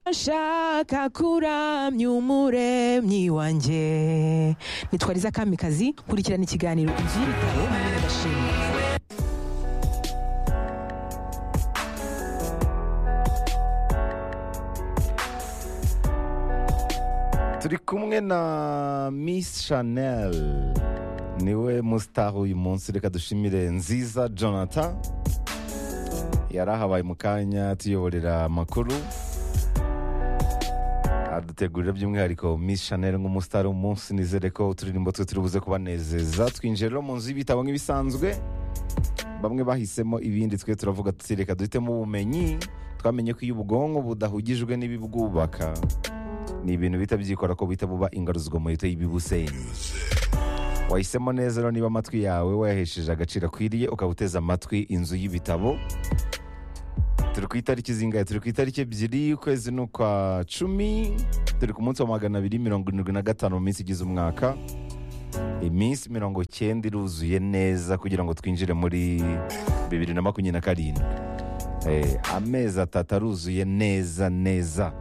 ndashaka kuramya umuremyi wanjye nitwariza kamikazi kurikirana ikiganiro inzu y'ibitabo ndashima turi kumwe na miss chanel niwe mustar uyu munsi reka dushimire nziza jonathan yari ahabaye mu kanya tuyoborera amakuru adutegurira by'umwihariko miss chanel nk'umustar umunsi nizere ko uturirimbo twe turi buze kubanezeza twinjiye rero mu nzu y'ibitabo nk'ibisanzwe bamwe bahisemo ibindi twe turavuga tuti reka duhitemo ubumenyi twamenye ko iyo ubwonko budahugijwe n'ibibwubaka ni ibintu bihita byikora ko bihita buba ingaruzwa mu leta y'ibibuseni wahisemo neza rero niba amatwi yawe wayahesheje agaciro akwiriye ukaba uteze amatwi inzu y'ibitabo turi ku itariki zingahe turi ku itariki ebyiri ukwezi ni ukwa cumi turi ku munsi wa magana abiri mirongo irindwi na gatanu mu minsi igize umwaka iminsi mirongo icyenda iruzuye neza kugira ngo twinjire muri bibiri na makumyabiri na karindwi Eh, amezi atatu aruzuye neza neza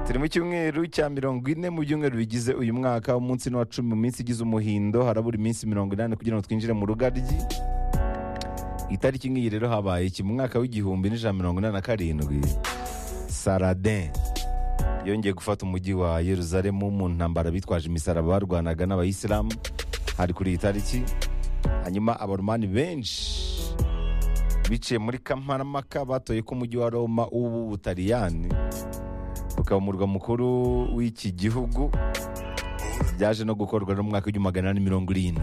turi mu cyumweru cya mirongo ine mu byumweru bigize uyu mwaka umunsi ni uwa cumi mu minsi igize umuhindo harabura iminsi mirongo inani kugira ngo twinjire mu rugaryi itariki nk'iyi rero habaye iki mu mwaka w'igihumbi n'ijana mirongo inani na karindwi saradin yongeye gufata umujyi wa yeruzalemu mu ntambara bitwaje imisaraba barwanaga n'abayisilamu hari kuri iyi tariki hanyuma abaromani benshi biciye muri kamparamaka batoye ko umujyi wa roma w'ubu butaliyani ukaba umurwa mukuru w'iki gihugu byaje no gukorwa no mu mwaka w'igihumbi magana inani mirongo irindwi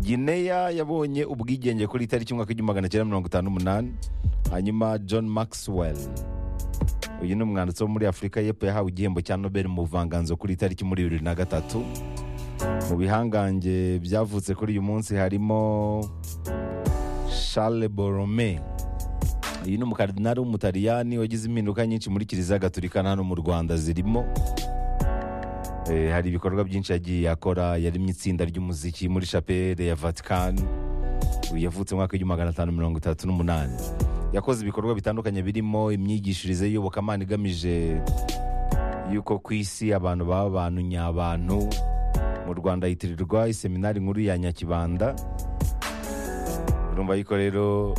gineya yabonye ubwigenge kuri itariki y'umwaka w'igihumbi magana cyenda mirongo itanu n'umunani hanyuma john maxwell uyu ni umwanditsi wo muri afurika y'epfo yahawe igihembo cya nobel mu buvanganzo kuri itariki muri bibiri na gatatu mu bihangange byavutse kuri uyu munsi harimo charles borome uyu ni umukaridinari w'umutaliyani wagize impinduka nyinshi muri kiliziya gatulika na hano mu rwanda zirimo Eh, hari ibikorwa byinshi yagiye akora yarimo itsinda ry'umuziki muri shapere ya vatican uyu yavutse mu mwaka w'igihumbi magana atanu mirongo itatu n'umunani yakoze ibikorwa bitandukanye birimo imyigishirize y'iyobokamana igamije yuko ku isi abantu baba abantu nyabantu mu rwanda yitirirwa iseminari nkuru ya nyakibanda urumva yuko rero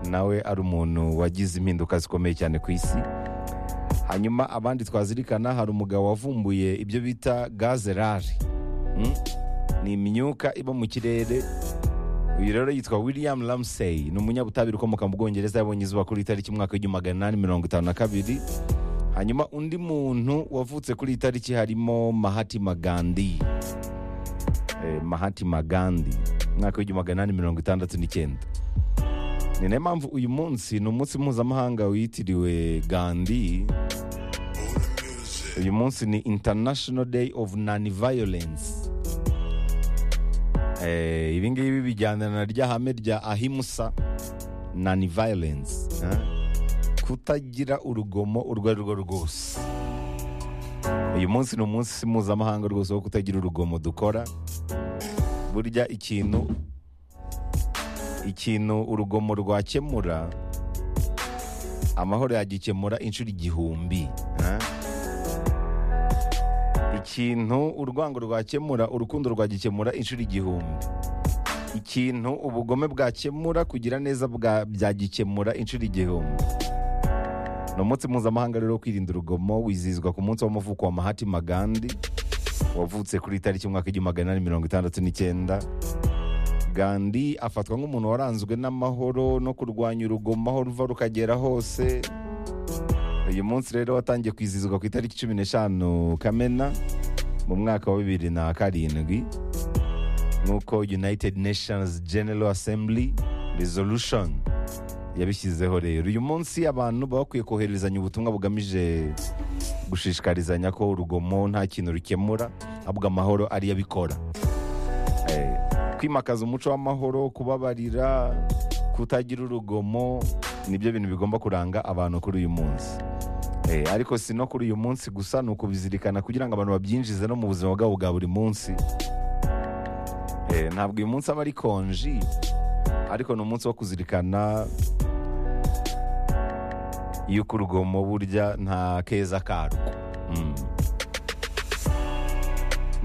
nawe ari umuntu wagize impinduka zikomeye cyane ku isi hanyuma abandi twazirikana hari umugabo wavumbuye ibyo bita gazerari Mm? ni imyuka iba mu kirere uyu rero yitwa william ramsey ni umunyabutabire ukomoka mu bwongereza yabonye izuba kuri itariki mu mwaka w'igihumbi magana inani mirongo itanu na kabiri hanyuma undi muntu wavutse kuri iyi tariki harimo mahatima gandhi eh, mahatima gandhi mwaka w'igihumbi magana inani mirongo itandatu n'icyenda ni nayo mpamvu uyu munsi ni umunsi mpuzamahanga witiriwe gandhi uyu munsi ni international day of non violence eh, ibi ngibi bijyana na rya hame rya ahimusa non violence eh? kutagira urugomo urwo ari rwo rwose uyu munsi ni umunsi mpuzamahanga rwose wo kutagira urugomo dukora burya ikintu ikintu urugomo rwakemura amahoro yagikemura inshuro igihumbi eh? ikintu urwango rwakemura urukundo rwagikemura inshuro igihumbi ikintu ubugome bwakemura kugira neza bwa- byagikemura inshuro igihumbi ni umunsi mpuzamahanga rero wo kwirinda urugomo wizihizwa ku munsi w'amavuko wa mahatima gandhi wavutse kuri itariki y'umwaka w'igihumbi magana inani mirongo itandatu n'icyenda gandhi afatwa nk'umuntu waranzwe n'amahoro no kurwanya urugomo aho ruva rukagera hose uyu munsi rero watangiye kwizihizwa ku itariki cumi n'eshanu kamena mu mwaka wa bibiri na karindwi nk'uko united nations general assembly resolution yabishyizeho rero uyu munsi abantu baba bakwiye kohererezanya ubutumwa bugamije gushishikarizanya ko urugomo nta kintu rukemura ahubwo amahoro ariyo abikora Eh, kwimakaza umuco w'amahoro kubabarira kutagira urugomo nibyo bintu bigomba kuranga abantu kuri uyu munsi Eh, ariko si no kuri uyu munsi gusa ni ukubizirikana kugira ngo abantu babyinjize no mu buzima bwabo bwa buri munsi Eh, ntabwo uyu munsi aba ari konji ariko ni umunsi wo kuzirikana yuko urugomo burya nta keza karwo Mm.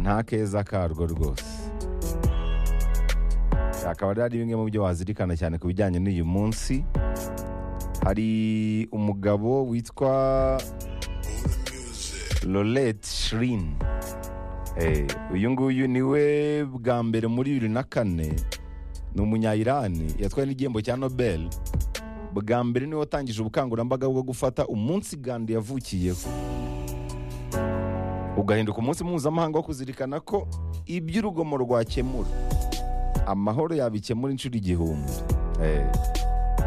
nta keza karwo rwose akaba rero ari bimwe mu byo wazirikana cyane ku bijyanye n'uyu munsi hari umugabo witwa lorette shirin Eh, uyu nguyu niwe bwa mbere muri bibiri na kane ni umunyayirani yatwaye n'igihembo cya nobel bwa mbere niwe watangije ubukangurambaga bwo gufata umunsi gandi yavukiyeho ugahinduka umunsi mpuzamahanga wo kuzirikana ko iby'urugomo rwakemura amahoro yabikemura inshuro igihumbi Eh,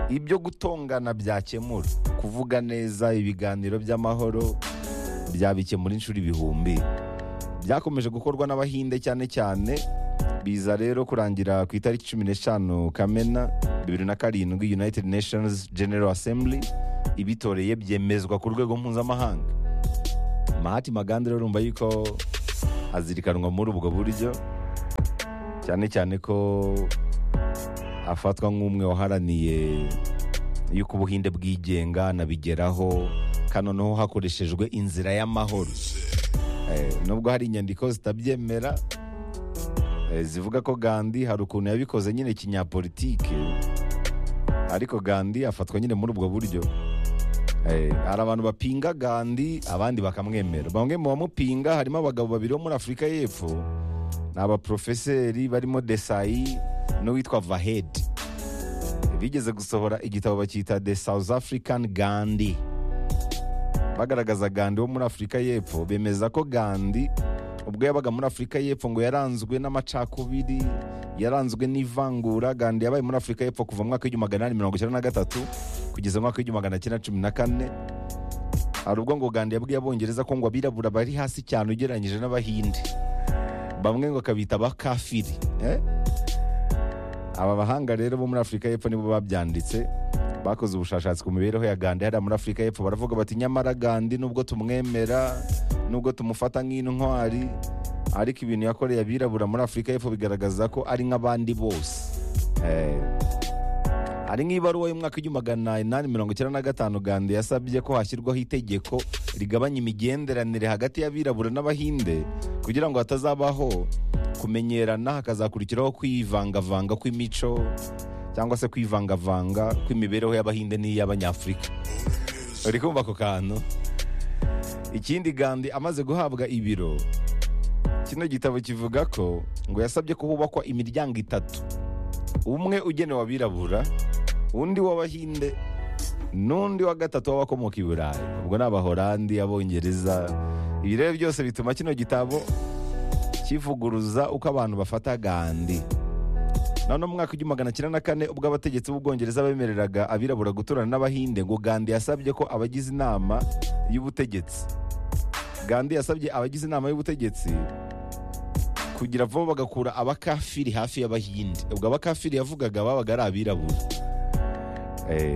ibyo gutongana byakemura kuvuga neza ibiganiro by'amahoro byabikemura inshuro ibihumbi byakomeje gukorwa n'abahinde cyane cyane biza rero kurangira ku itariki cumi n'eshanu kamena bibiri na karindwi united nations general assembly ibitoreye byemezwa ku rwego mpuzamahanga mahati maganda rero urumva yuko azirikanwa muri ubwo buryo cyane cyane ko afatwa nk'umwe waharaniye yuko ubuhinde bwigenga anabigeraho kanoneho hakoreshejwe inzira y'amahoro Eh, nubwo hari inyandiko zitabyemera eh, zivuga ko gandi hari ukuntu yabikoze nyine kinyapolitike ariko gandi afatwa nyine muri ubwo buryo Eh, hari abantu bapinga gandi abandi bakamwemera bamwe mu bamupinga harimo abagabo babiri bo muri afurika y'epfo ni abaprofeseri barimo desayi n'uwitwa vahedi bigeze gusohora igitabo bacyita the south african gandi bagaragaza gandi wo muri afurika y'epfo bemeza ko gandi ubwo yabaga muri afurika y'epfo ngo yaranzwe n'amacakubiri yaranzwe n'ivangura gandi yabaye muri afurika y'epfo kuva mu mwaka w'igihumbi magana inani mirongo icyenda na gatatu kugeza mu mwaka w'igihumbi magana cyenda cumi na kane hari ubwo ngo gandi yabwiye abongereza ko ngo abirabura bari hasi cyane ugereranyije n'abahinde bamwe ngo akabita abakafiri eh? aba bahanga rero bo muri afurika y'epfo nibo babyanditse bakoze ubushakashatsi ku mibereho ya gandi hariya muri afurika y'epfo baravuga bati nyamara gandi nubwo tumwemera nubwo tumufata nk'intwari ariko ibintu yakoreye abirabura muri afurika y'epfo bigaragaza ko ari nk'abandi bose Eh, ari nk'ibaruwa y'umwaka w'igihumbi magana inani mirongo icyenda na gatanu gandi yasabye ko hashyirwaho itegeko rigabanya imigenderanire hagati y'abirabura n'abahinde kugira ngo hatazabaho kumenyerana hakazakurikiraho kwivangavanga kw'imico cyangwa se kwivangavanga kw'imibereho y'abahinde n'iy'abanyafurika uri kumva ako kantu ikindi gandi amaze guhabwa ibiro kino gitabo kivuga ko ngo yasabye ko hubakwa imiryango itatu umwe ugenewe abirabura undi w'abahinde n'undi wa gatatu w'abakomoka i burayi ubwo ni abahorandi abongereza ibi rero byose bituma kino gitabo kivuguruza uko abantu bafata gandi noneho mu mwaka w'igihumbi magana cyenda na kane ubwo abategetsi b'ubwongereza bemereraga abirabura guturana n'abahinde ngo gandi yasabye ko abagize inama y'ubutegetsi gandi yasabye abagize inama y'ubutegetsi kugira vuba bagakura abakafiri hafi y'abahinde ubwo abakafiri yavugaga babaga ari abirabura Eh,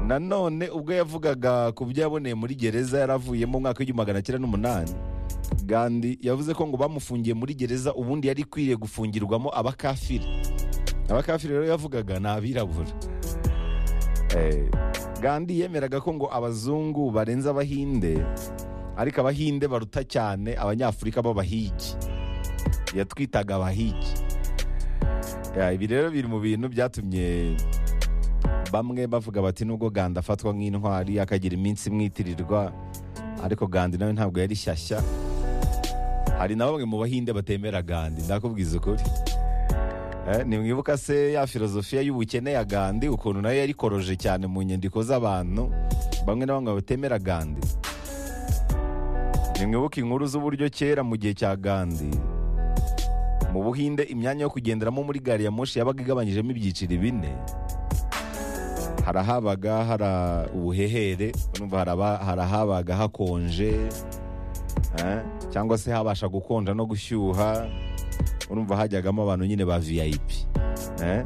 nanone ubwo yavugaga ku byo yaboneye muri gereza yaravuyemo mu mwaka w'igihumbi magana cyenda n'umunani gandi yavuze ko ngo bamufungiye muri gereza ubundi yari ikwiriye gufungirwamo abakafiri abakafiri rero yavugaga ni abirabura Eh, gandi yemeraga ko ngo abazungu barenze abahinde ariko abahinde baruta cyane abanyafurika b'abahigi yatwitaga abahigi Ya, ibi rero biri mu bintu byatumye bamwe bavuga bati nubwo ganda afatwa nk'intwari akagira iminsi imwitirirwa ariko gandi nawe ntabwo yari shyashya hari na bamwe mu bahinde batemera gandi ndakubwiza ukuri Eh, nimwibuka se ya filozofiya y'ubukene ya gandi ukuntu nayo yari koroje cyane mu nyandiko z'abantu bamwe na bamwe batemera gandi nimwibuka inkuru z'uburyo kera mu gihe cya gandi mu buhinde imyanya yo kugenderamo muri gari ya moshi yabaga igabanyijemo ibyiciro bine hari ahabaga hari ubuhehere urumva hari aba- hari ahabaga hakonje eh, cyangwa se habasha gukonja no gushyuha urumva hajyagamo abantu nyine ba vip eh.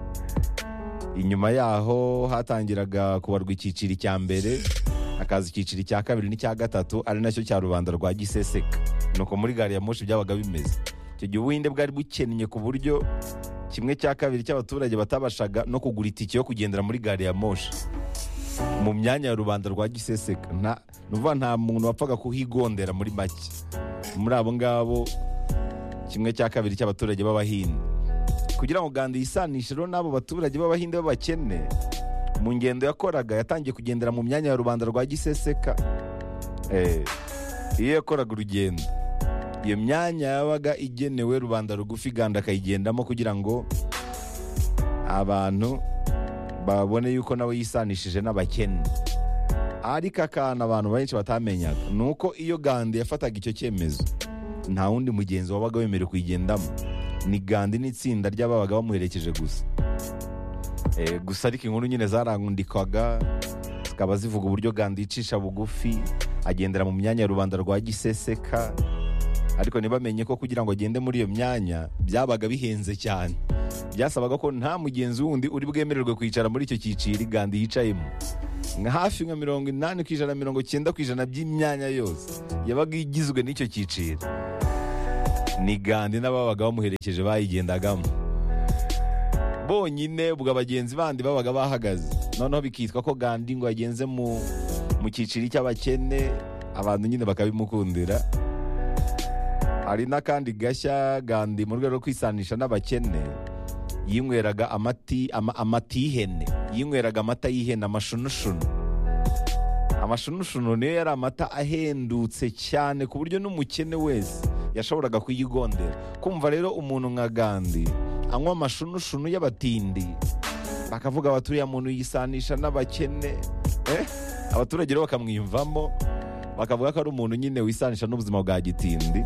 inyuma yaho hatangiraga kubarwa icyiciro cya mbere hakaza icyiciro cya kabiri n'icya gatatu ari nacyo cya rubanda rwa giseseka nuko muri gari ya moshi byabaga bimeze icyo gihe ubuhinde bwari bukennye ku buryo kimwe cya kabiri cy'abaturage batabashaga no kugura itike yo kugendera muri gari ya moshi mu myanya ya rubanda rwa giseseka nta ni ukuvuga nta muntu wapfaga kuhigondera muri make muri abo ngabo kimwe cya kabiri cy'abaturage b'abahinde kugira ngo ganda yisanishe rero n'abo baturage b'abahinde b'abakene mu ngendo yakoraga yatangiye kugendera mu myanya ya rubanda rwa giseseka Eh, iyo yakoraga urugendo iyo myanya yabaga igenewe rubanda rugufi ganda akayigendamo kugira ngo abantu babone yuko nawe yisanishije n'abakene ariko akantu abantu benshi batamenyaga ni uko iyo gandi yafataga icyo cyemezo nta wundi mugenzi wabaga wemerewe kuyigendamo ni gandi n'itsinda ry'ababaga bamuherekeje gusa Eh, gusa ariko inkuru nyine zarangundikwaga zikaba zivuga uburyo gandi yicisha bugufi agendera mu myanya ya rubanda rwa giseseka ariko ntibamenye ko kugira ngo agende muri iyo myanya byabaga bihenze cyane byasabaga ko nta mugenzi wundi uri bwemererwe kwicara muri icyo cyiciro gandi yicayemo nka hafi nka mirongo inani ku ijana mirongo icyenda ku ijana by'imyanya yose yabaga igizwe n'icyo cyiciro ni gandi n'ababaga bamuherekeje bayigendagamo bonyine ubwo abagenzi bandi babaga bahagaze noneho bikitwa ko gandi ngo yagenze mu mu cyiciro cy'abakene abantu nyine bakabimukundira hari n'akandi gashya gandi mu rwego rwo kwisanisha n'abakene yinyweraga amati ama- amata y'ihene yinyweraga amata y'ihene amashunushunu amashunushunu niyo yari amata ahendutse cyane ku buryo n'umukene wese yashoboraga kuyigondera kumva rero umuntu nka gandi anywa amashunushunu y'abatindi bakavuga bati uriya muntu yisanisha n'abakene eh? abaturage rero bakamwiyumvamo bakavuga ko ari umuntu nyine wisanisha n'ubuzima bwa gitindi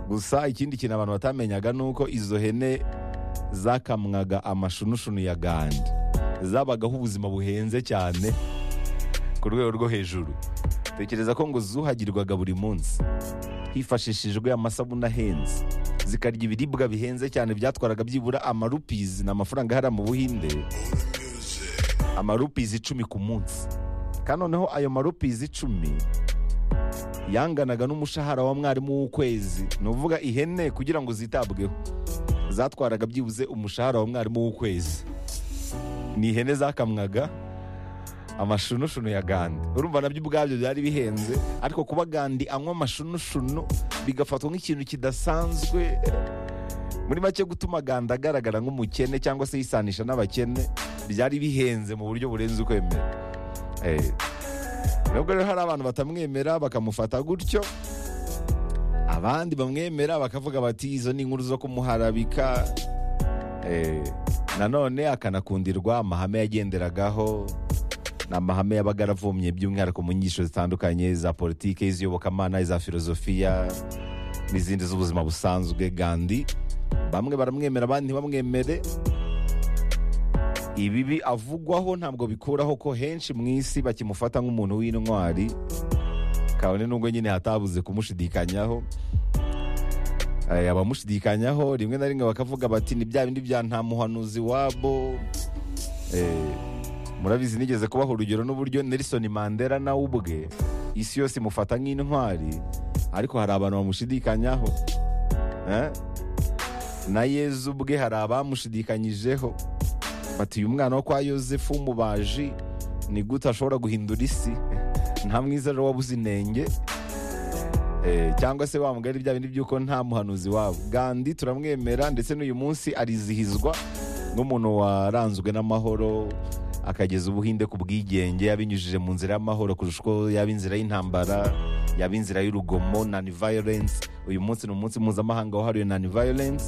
gusa ikindi kintu abantu batamenyaga ni uko izo hene zakamwaga amashunushunu ya gandi zabagaho ubuzima buhenze cyane ku rwego rwo hejuru tekereza ko ngo zuhagirwaga buri munsi hifashishijwe amasabune ahenze zikarya ibiribwa bihenze cyane byatwaraga byibura amarupizi ni amafaranga ahari mu buhinde amarupizi icumi ku munsi kandi noneho ayo marupizi icumi yanganaga n'umushahara wa mwarimu w'ukwezi ni ukuvuga ihene kugira ngo zitabweho zatwaraga byibuze umushahara wa mwarimu w'ukwezi ni ihene zakamwaga amashunushunu ya gandi urumva nabyo ubwabyo byari bihenze ariko kuba gandi anywa amashunushunu bigafatwa nk'ikintu kidasanzwe muri make gutuma gandi agaragara nk'umukene cyangwa se yisanisha n'abakene byari bihenze mu buryo burenze ukwemera Eh, nubwo rero hari abantu batamwemera bakamufata gutyo abandi bamwemera bakavuga bati izo ni inkuru zo kumuharabika Eh, nanone akanakundirwa amahame yagenderagaho ni amahame yabaga aravomye by'umwihariko mu nyigisho zitandukanye za politiki iz'iyobokamana iza filozofiya n'izindi z'ubuzima busanzwe gandi bamwe baramwemera abandi ntibamwemere ibibi avugwaho ntabwo bikuraho ko henshi mu isi bakimufata nk'umuntu w'intwari kabone nubwo nyine hatabuze kumushidikanyaho Eh, abamushidikanyaho rimwe na rimwe bakavuga bati ni bya bindi bya nta muhanuzi wabo Eh, murabizi nigeze kubaha urugero n'uburyo nelson mandela nawe ubwe isi yose imufata nk'intwari ariko hari abantu bamushidikanyaho Eh? na yezu ubwe hari abamushidikanyijeho bati uyu mwana wo kwa yosefu w'umubaji ni gute ashobora guhindura isi nta mwiza rero wabuze inenge Eh, cyangwa se wa mugari bya bindi by'uko nta muhanuzi wabo gandi turamwemera ndetse n'uyu munsi arizihizwa n'umuntu waranzwe n'amahoro akageza ubuhinde ku bwigenge yabinyujije mu nzira y'amahoro kurusha uko yaba inzira y'intambara yaba inzira y'urugomo nani violence uyu munsi ni umunsi mpuzamahanga wahariwe nani violence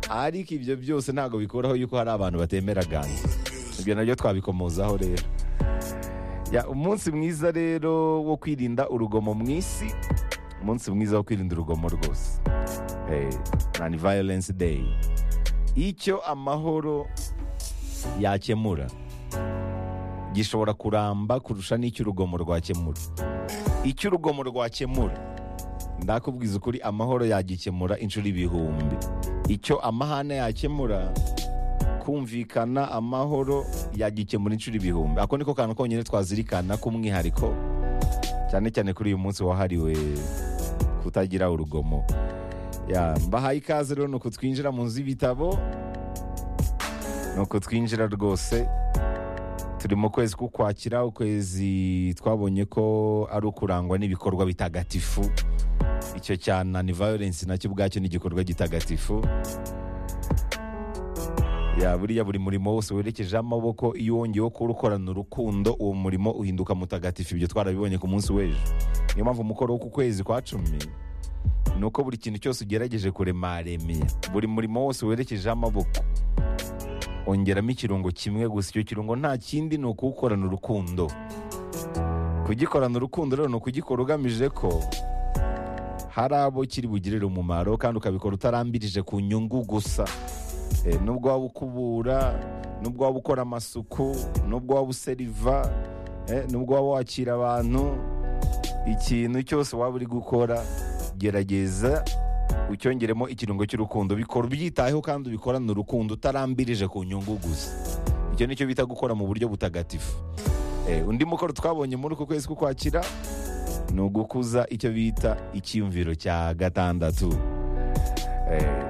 ariko ibyo byose ntabwo bikuraho yuko hari abantu batemera gandi ibyo nabyo twabikomozaho rero Ya, umunsi mwiza rero wo kwirinda urugomo mu isi umunsi mwiza wo kwirinda urugomo rwose Eh, nani violence day icyo amahoro yakemura gishobora kuramba kurusha n'icyo urugomo rwakemura icyo urugomo rwakemura ndakubwiza ukuri amahoro yagikemura inshuro ibihumbi icyo amahane yakemura kumvikana amahoro yagikemura inshuro ibihumbi ako niko kantu konyine twazirikana k'umwihariko cyane cyane kuri uyu munsi wahariwe kutagira urugomo Ya, mbahaye ikaze rero ni uku twinjira mu nzu y'ibitabo ni uku twinjira rwose turi mu kwezi k'ukwakira ukwezi twabonye ko ari ukurangwa n'ibikorwa bitagatifu icyo cya nani violence nacyo ubwacyo ni igikorwa gitagatifu ya buriya buri murimo wose werekejeho amaboko iyo wongeyeho kuwukorana urukundo uwo murimo uhinduka mutagatifu ibyo twarabibonye ku munsi w'ejo niyo mpamvu umukoro wo ku kwezi kwa cumi ni uko buri kintu cyose ugerageje kuremaremera buri murimo wose werekejeho amaboko ongeramo ikirungo kimwe gusa icyo kirungo nta kindi ni ukuwukorana urukundo kugikorana urukundo rero ni ukugikora ugamije ko hari abo kiri bugirire umumaro kandi ukabikora utarambirije ku nyungu gusa Eh, nubwo waba ukubura nubwo waba ukora amasuku nubwo waba useriva eh, nubwo waba wakira abantu ikintu cyose waba uri gukora gerageza ucyongeremo ikirungo cy'urukundo bikora ubyitayeho kandi ubikorana urukundo utarambirije ku nyungu gusa icyo nicyo bita gukora mu buryo butagatifu Eh, undi mukoro twabonye muri uku kwezi kukwakira ni ugukuza icyo bita icyiyumviro cya gatandatu Eh,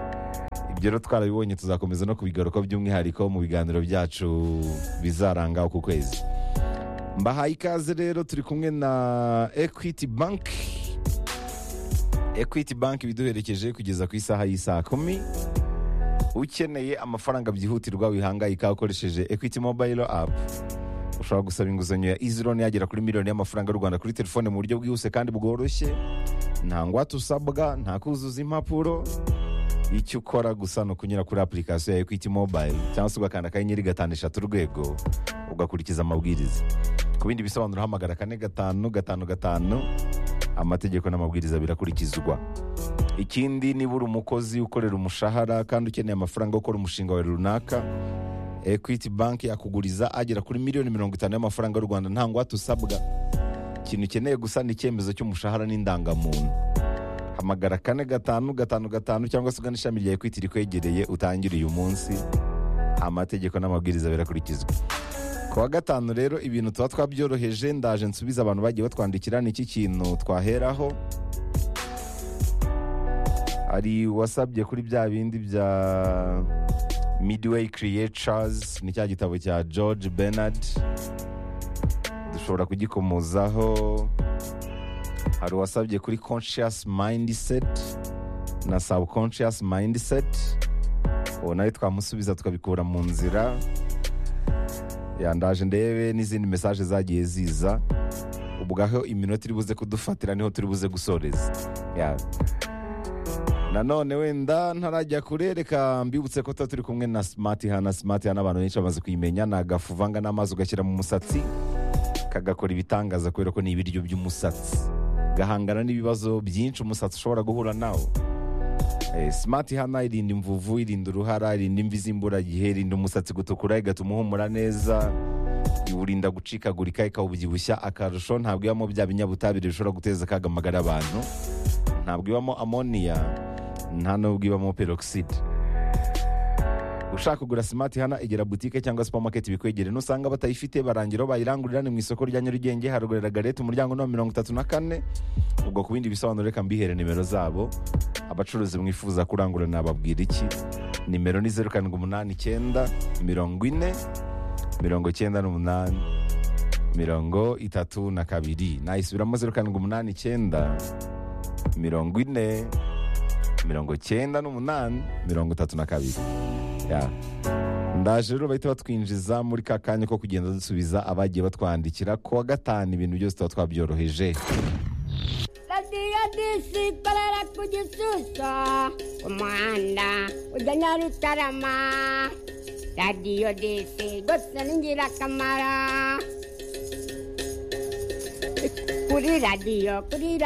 ibyo rero twarabibonye tuzakomeza no kubigaruka by'umwihariko mu biganiro byacu bizaranga uku kwezi mbahaye ikaze rero turi kumwe na equity bank equity bank ibiduherekeje kugeza ku isaha y'isaa kumi ukeneye amafaranga byihutirwa wihangayika ukoresheje equity mobile app ushobora gusaba inguzanyo ya izironi yagera kuri miliyoni y'amafaranga y'u rwanda kuri telefone mu buryo bwihuse kandi bworoshye nta ngwate usabwa nta kuzuza impapuro icyo ukora gusa ni ukunyura kuri apurikasiyo ya ekwiti mobayiro cyangwa se ugakanda akanyenyeri gatanu eshatu urwego ugakurikiza amabwiriza ku bindi bisobanuro hamagara kane gatanu gatanu gatanu amategeko n'amabwiriza birakurikizwa ikindi niba uri umukozi ukorera umushahara kandi ukeneye amafaranga yo gukora umushinga wawe runaka ekwiti banki yakuguriza agera kuri miliyoni mirongo itanu y'amafaranga y'u rwanda nta ngwate usabwa ikintu ukeneye gusa ni icyemezo cy'umushahara n'indangamuntu hamagara kane gatanu gatanu gatanu cyangwa se ugana ishami rya ekwiti rikwegereye utangire uyu munsi amategeko n'amabwiriza birakurikizwa ku wa gatanu rero ibintu tuba twabyoroheje ndaje nsubiza abantu bagiye batwandikira ni iki kintu twaheraho hari wasabye kuri bya bindi bya midway creatures ni cya gitabo cya george bernard dushobora kugikomozaho hari uwasabye kuri conscious mindset na subconscious mindset uwo nawe twamusubiza tukabikura mu nzira yandaje ndebe n'izindi mesaje zagiye ziza ubwaho iminota iri buze kudufatira niho turi buze gusoreza Ya. nanone wenda ntarajya kure reka mbibutse ko tuba turi kumwe na smart hana smart hana abantu benshi bamaze kuyimenya ni agafu uvanga n'amazi ugashyira mu musatsi kagakora ibitangaza kubera ko ni ibiryo by'umusatsi gahangana n'ibibazo byinshi umusatsi ushobora guhura nawo Eh, smart hana irinda imvuvu irinda uruhara irinda imvi z'imburagihe irinda umusatsi gutukura igatuma uhumura neza iwurinda gucikagurika ikawubyibushya akarusho ntabwo ibamo bya binyabutabire bishobora guteza akaga amagara abantu ntabwo ibamo amoniya nta n'ubwo ibamo peroxide ushaka kugura simati hana egera butike cyangwa supamaketi bikwegere nusanga batayifite barangiraho bayirangurirane mu isoko rya nyarugenge harugurira garete umuryango no mirongo itatu na kane ubwo ku bindi bisobanuro reka mbihere nimero zabo abacuruzi mwifuza kurangura nababwira iki nimero ni zeru karindwi umunani icyenda mirongo ine mirongo icyenda n'umunani mirongo itatu na kabiri nayisubiramo zeru karindwi umunani icyenda mirongo ine mirongo icyenda n'umunani mirongo itatu na kabiri Ya. ndaje rero bahita batwinjiza muri ka kanya ko kugenda dusubiza abagiye batwandikira ku wa gatanu ibintu byose tuba twabyoroheje radiyo disi ikorera ku gisusa umuhanda ujya nyarutarama radiyo disi rwose ni ingirakamaro kuri radiyo kuri radiyo